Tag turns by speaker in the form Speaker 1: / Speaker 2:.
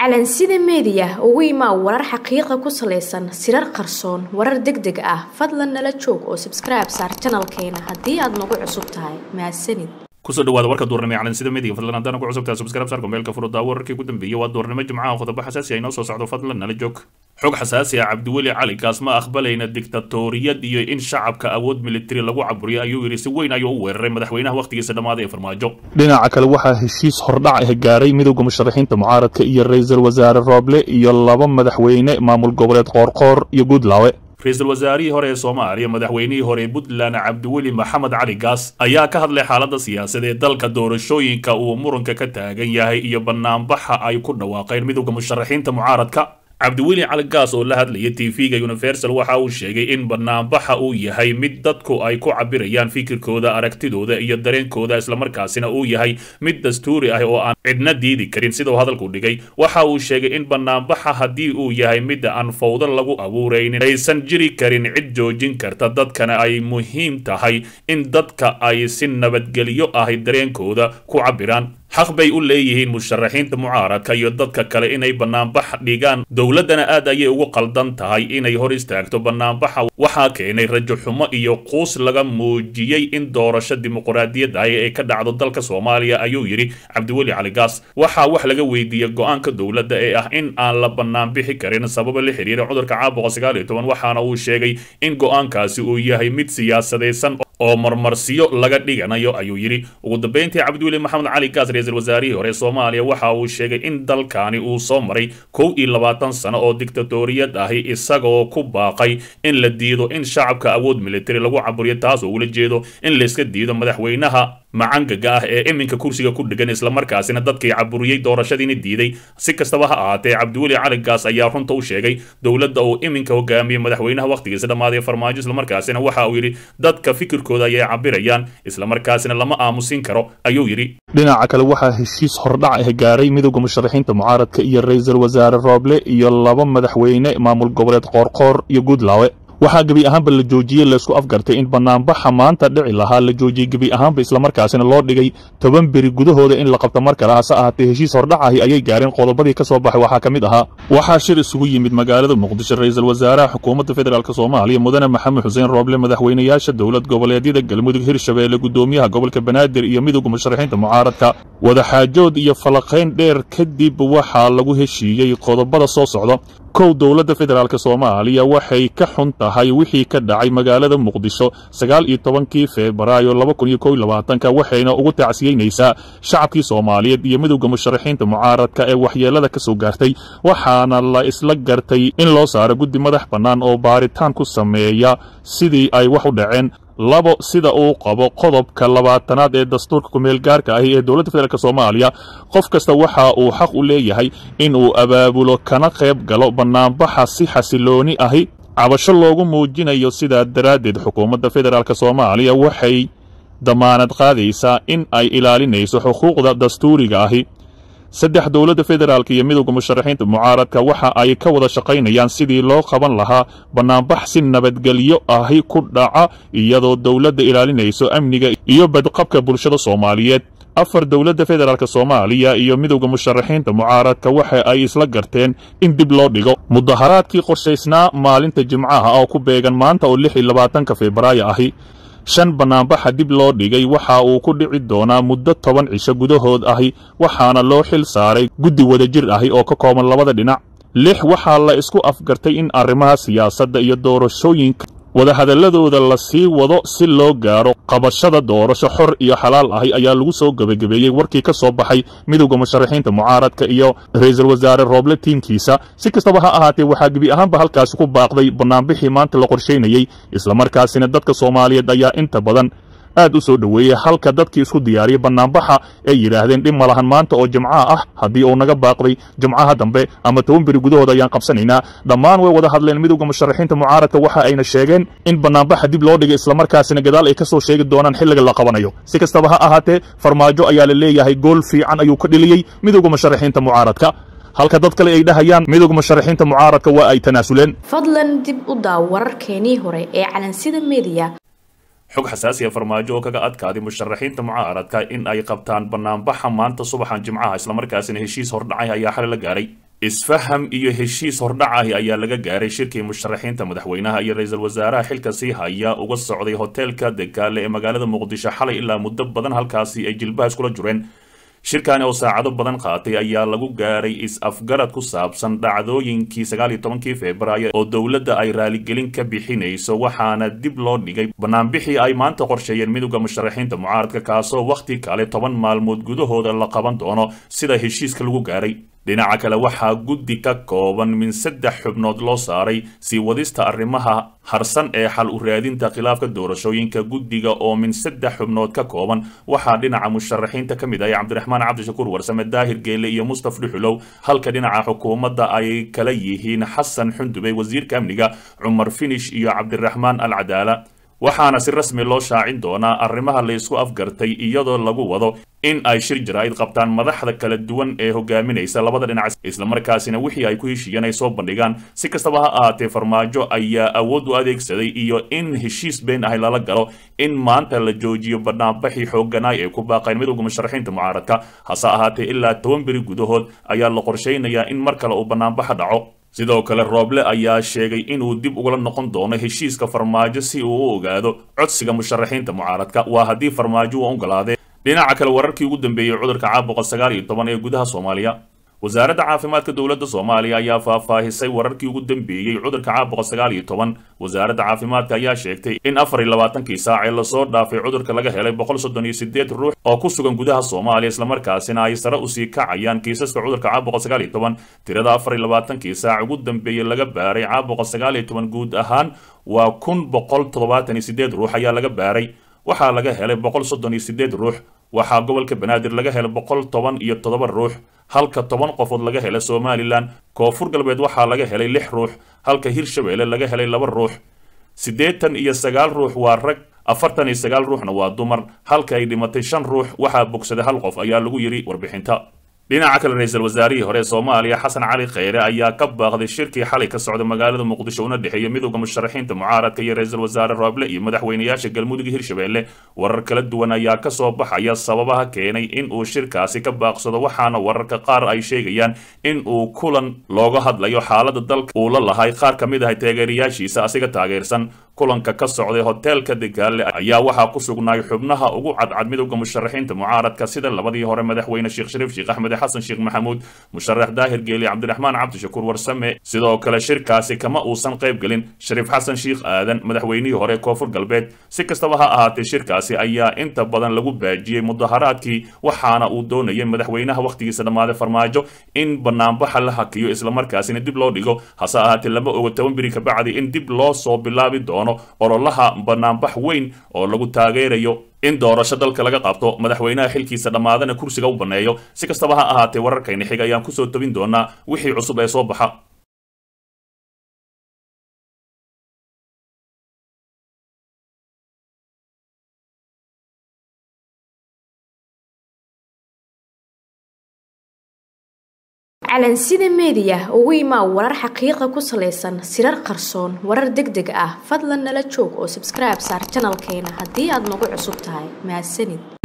Speaker 1: calansida meediya ugu imaa warar xaqiiqa ku salaysan sirar qarsoon warar deg deg ah fadlan nala joog oo sabskribe saar janalkeena haddii aad nagu cusub tahay mahadsanid
Speaker 2: kusoo dhawaada warka duurnimo ee calansida media fadlan haddaan ku cusubtahay subscribe saarka meelka furuddaa wararkii ku dambeeyey waa duurnimo jimcaha qodobo xasaasi ah inoo soo socdo fadlan nala joog xog xasaasi ah cabdiweli cali kaas ma aqbalayna diktatoriyad iyo in shacabka awood militari lagu caburiyo ayuu yidhi si weyn ayuu u weeraray madaxweynaha wakhtigiisa dhammaaday ee farmaajo
Speaker 3: dhinaca kale waxaa heshiis hordhac ah gaaray midowda musharaxiinta mucaaradka iyo ra-iisul wasaare rooble iyo laba madaxweyne maamul goboleed qoorqoor iyo guudlaawe
Speaker 2: ra-iisul wasaarihii hore ee soomaaliya madaxweynihii hore ee puntland cabdiweli maxamed cali gaas ayaa ka hadlay xaaladda siyaasad ee dalka doorashooyinka uu muranka ka taagan yahay iyo banaanbaxa ay ku dhawaaqeen midowda musharaxiinta mucaaradka cabdiweli cali gaas oo la hadlaya tv-ga universal waxa uu sheegay in banaanbaxa uu yahay mid dadku ay ku cabirayaan fikirkooda aragtidooda iyo dareenkooda islamarkaasina uu yahay mid dastuuri ah oo aan cidna diidi karin sidau hadalku dhigay waxa uu sheegay in banaanbaxa haddii uu yahay mid aan fawdo lagu abuuraynin aysan jiri karin cid joojin karta dadkana ay muhiim tahay in dadka ay si nabadgelyo ahi dareenkooda ku cabiraan xaq bay u leeyihiin musharaxiinta mucaaradka iyo dadka kale inay banaanbax dhigaan dowladdana aad ayay ugu qaldan tahay inay hor istaagto banaanbaxa waxaa keenay rajo xumo iyo quus laga muujiyey in doorasho dimuqraadiyad ahi ay ka dhacdo dalka soomaaliya ayuu yidhi cabdiweli cali gaas waxaa wax laga weydiiyey go-aanka dowladda ee ah in aan la banaanbixi karin sababa la xiriira cudurka caabuqa sagaal iyo toban waxaana uu sheegay in go-aankaasi uu yahay mid siyaasadaysan oo marmarsiyo laga dhiganayo ayuu yidhi ugu dambeyntii cabdiweli maxamed cali gaas ra-iisul wasaarihii hore soomaaliya waxa uu sheegay in dalkani uu soo maray kow iyo labaatan sano oo diktatoriyad ahi isagoo ku baaqay in la diido in shacabka awood militari lagu caburiyo taas oo ula jeedo in layska diido madaxweynaha macangaga ah ee iminka kursiga ku dhegan islamarkaasina dadkii caburiyey doorashadiina diiday si kastaba ha ahaatee cabdiweli cali gaas ayaa runta u sheegay dowladda uu iminka hogaamiyey madaxweynaha wakhtigiisa dhammaaday farmaajo islamarkaasina waxa uu yidhi dadka fikirkooda ayay cabirayaan islamarkaasina lama aamusin karo ayuu yidhi
Speaker 3: dhinaca kale waxaa heshiis hordhac ah gaaray midowda musharaxiinta mucaaradka iyo ra-iisul wasaare rooble iyo laba madaxweyne maamul goboleed qoorqoor iyo guudlaawe waxaa gebi ahaanba la joojiyey laysku afgartay in banaanbaxa maanta dhici lahaa la joojiyey gebi ahaanba islamarkaasina loo dhigay toban beri gudahooda in la qabto mar kale hase ahaatee heshiis hordhacahi ayay gaareen qodobadii ka soo baxay waxaa ka mid ahaa waxaa shir isugu yimid magaalada muqdisho ra-iisul wasaaraha xukuumadda federaalk soomaaliya mudane maxamed xuseen rooble madaxweynayaasha dowlad goboleedyada galmudug hirshabeelle gudoomiyaha gobolka banaadir iyo midowda musharaxiinta mucaaradka wadaxaajood iyo falaqayn dheer kadib waxaa lagu heshiiyey qodobada soo socda kow dowladda federaalk soomaaliya waxay ka xun tahay wixii ka dhacay magaalada muqdisho sagaal iyo tobankii febraayo laba kun iyo kow iyo labaatanka waxayna ugu tacsiyeynaysaa shacabkii soomaaliyeed iyo midowda musharaxiinta mucaaradka ee waxyeelada ka soo gaartay waxaana la isla gartay in loo saaro guddi madax bannaan oo baaritaan ku sameeya sidii ay wax u dhaceen labo sida uu qabo qodobka labaatanaad ee dastuurka kumeel gaarka ahi ee dowladda federaalk soomaaliya qof kasta waxa uu xaq u leeyahay in uu abaabulo kana qayb galo bannaanbaxa si xasilooni ahi cabasho loogu muujinayo sidaa daraaddeed xukuumadda federaalk soomaaliya waxay damaanad qaadaysaa in ay ilaalinayso xuquuqda dastuuriga ahi saddex dowladda federaalk iyo midowda musharaxiinta mucaaradka waxa ay ka wada shaqaynayaan sidii loo qaban lahaa bannaanbax si nabadgelyo ahi ku dhaca iyadoo dowladda ilaalinayso amniga iyo badqabka bulshada soomaaliyeed afar dowladda federaalk soomaaliya iyo midowda musharaxiinta mucaaradka waxa ay isla garteen in dib loo dhigo mudaharaadkii qorshaysnaa maalinta jimcaha oo ku beegan maanta oo lix iyo labaatanka febraayo ahi shan banaanbaxa dib loo dhigay waxa uu ku dhici doonaa muddo toban cisho gudahood ahi waxaana loo xil saaray guddi wadajir ahi oo ka kooban labada dhinac lix waxaa la isku afgartay in arrimaha siyaasadda iyo doorashooyinka wadahadalladooda la sii wado si loo gaaro qabashada doorasho xor iyo xalaal ahi ayaa lagu soo gebagabeeyey warkii ka soo baxay midowda musharaxiinta mucaaradka iyo ra-iisul wasaare rooble tiimkiisa si kastaba ha ahaatee waxaa gebi ahaanba halkaasi ku baaqday bannaanbixii maanta la qorshaynayey islamarkaasina dadka soomaaliyeed ayaa inta badan aad u soo dhoweeyey halka dadkii isku diyaariyey bannaanbaxa ay yidhaahdeen dhib ma lahan maanta oo jimcaha ah haddii uu naga baaqday jimcaha dambe ama toban beri gudahooda ayaan qabsanaynaa dhammaan way wada hadleen midowda musharaxiinta mucaaradka waxa ayna sheegeen in bannaanbaxa dib loo dhigay islamarkaasina gadaal ay ka soo sheegi doonaan xilliga la qabanayo si kastaba ha ahaatee farmaajo ayaa la leeyahay gool fiican ayuu ka dheliyey midowda musharaxiinta mucaaradka halka dad kale ay dhahayaan midowga musharaxiinta mucaaradka waa ay tanaasuleen
Speaker 1: fadlan dib u daaw wararkeenii hore ee calansida meediya
Speaker 2: xog xasaasiya farmaajo oo kaga adkaaday musharaxiinta mucaaradka in ay qabtaan banaanbaxa maanta subaxan jimcaha islamarkaasina heshiis hordhacay ayaa xali la gaaray isfaham iyo heshiis hordhac ahi ayaa laga gaaray shirkii musharaxiinta madaxweynaha iyo ra-iisul wasaaraha xilka sii haya uga socday hoteelka degaale ee magaalada muqdisho xalay ilaa muddo badan halkaasi ay jilbaha iskula jureen shirkani oo saacado badan qaatay ayaa lagu gaaray is-afgarad ku saabsan dhacdooyinkii sagaal iyo tobankii februaayo oo dowladda ay raaligelin ka bixinayso waxaana dib loo dhigay banaanbixii ay maanta qorsheeyeen midowda musharaxiinta mucaaradka kaasoo wakhti kale toban maalmood gudahooda la qaban doono sida heshiiska lagu gaaray dhinaca kale waxaa guddi ka kooban min saddex xubnood loo saaray sii wadista arrimaha harsan ee xal u raadinta khilaafka doorashooyinka guddiga oo min saddex xubnood ka kooban waxaa dhinaca musharaxiinta ka mid ah cabdiraxmaan cabdishakuur warsame daahir geele iyo mustaf dhuxulow halka dhinaca xukuumadda ay kala yihiin xasan xundubey wasiirka amniga cumar finish iyo cabdiraxmaan al cadaala waxaana si rasmi loo shaacin doonaa arrimaha la isku afgartay iyadoo lagu wado in ay shir jaraa'id qabtaan madaxda kala duwan ee hogaaminaysa labada dhinac islamarkaasina wixii ay ku heshiiyeen ay soo bandhigaan si kastaba ha ahaatee farmaajo ayaa awood u adeegsaday iyo in heshiis been ahi lala galo in maanta la joojiyo banaanbaxii xooganaay ee ku baaqeen midowda musharaxiinta mucaaradka hase ahaatee ilaa toban beri gudahood ayaa la qorshaynayaa in mar kale uu banaanbaxa dhaco sidoo kale rooble ayaa sheegay inuu dib ugala noqon doono heshiiska farmaajo si uu u ogaado codsiga musharaxiinta mucaaradka waa haddii farmaajo uu ogolaadee dhinaca kale wararkii ugu dambeeyey cudurka caabuqa sagaal iyo toban ee gudaha soomaaliya wasaaradda caafimaadka dowladda soomaaliya ayaa faahfaahisay wararkii ugu dambeeyey cudurka caabuqa sagaal iyo toban wasaaradda caafimaadka ayaa sheegtay in afar iyo labaatankii saac ee lasoo dhaafay cudurka laga helay boqol soddon iyo sideed ruux oo ku sugan gudaha soomaaliya islamarkaasina ay sare usii kacayaan kiisaska cudurka caabuqa sagaal iyo toban tirada afar iyo labaatankii saac ugu dambeeyey laga baaray caabuqa sagaal iyo toban guud ahaan waa kun boqol toddobaatan iyo sideed ruux ayaa laga baaray waxaa laga helay boqol soddon iyo sideed ruux waxaa gobolka banaadir laga helay boqol toban iyo toddoba ruux halka toban qofood laga helay somalilan koonfur galbeed waxaa laga helay lix ruux halka hirshabeelle laga helay laba ruux siddeetan iyo sagaal ruux waa rag afartan iyo sagaal ruuxna waa dumar halka ay dhimatay shan ruux waxaa bogsaday hal qof ayaa lagu yidhi warbixinta dhinaca kale ra-iisul wasaarihii hore ee soomaaliya xasan cali kheyre ayaa ka baaqday shirkii xalay ka socda magaalada muqdisho una dhexeeya midowda musharaxiinta mucaaradka iyo ra-iisul wasaare rooble iyo madaxweynayaasha galmudug hirshabeelle warar kala duwan ayaa ka soo baxaya sababaha keenay in uu shirkaasi ka baaqsado waxaana wararka qaar ay sheegayaan in uu kulan looga hadlayo xaalada dalka uu la lahay qaar ka mid ah taageerayaashiisa asiga taageersan kulanka ka socday hoteelka degaale ayaa waxaa ku sugnaay xubnaha ugu cadcad midowda musharaxiinta mucaaradka sida labadii hore madaxweyne sheekh shariif sheekh axmed xasan sheekh maxamuud musharax daahir geeli cabdiraxmaan cabdishakuur warsame sidoo kale shirkaasi kama uusan qayb gelin shariif xasan sheekh aadan madaxweynihii hore koonfur galbeed si kastaba ha ahaatee shirkaasi ayaa inta badan lagu baajiyey mudaharaadkii waxaana uu doonayay madaxweynaha wakhtigiisa dhammaaday farmaajo in banaanbaxa la hakiyo islamarkaasina dib loo dhigo hase ahaatee lama ogo toban beri kabacdi in dib loo soo bilaabi doono ololaha banaanbax weyn oo lagu taageerayo in doorasho dalka laga qabto madaxweynaha xilkiisa dhammaadana kursiga u banneeyo si kastaba ha ahaatee wararkayna xig ayaan kusoo tobin doonaa wixii cusub ee soo baxa
Speaker 1: calansida meediya ugu imaa warar xaqiiqa ku salaysan sirar qarsoon warar deg deg ah fadlan nala joog oo sabskribe saar janalkeena haddii aad nagu cusub tahay mahadsanid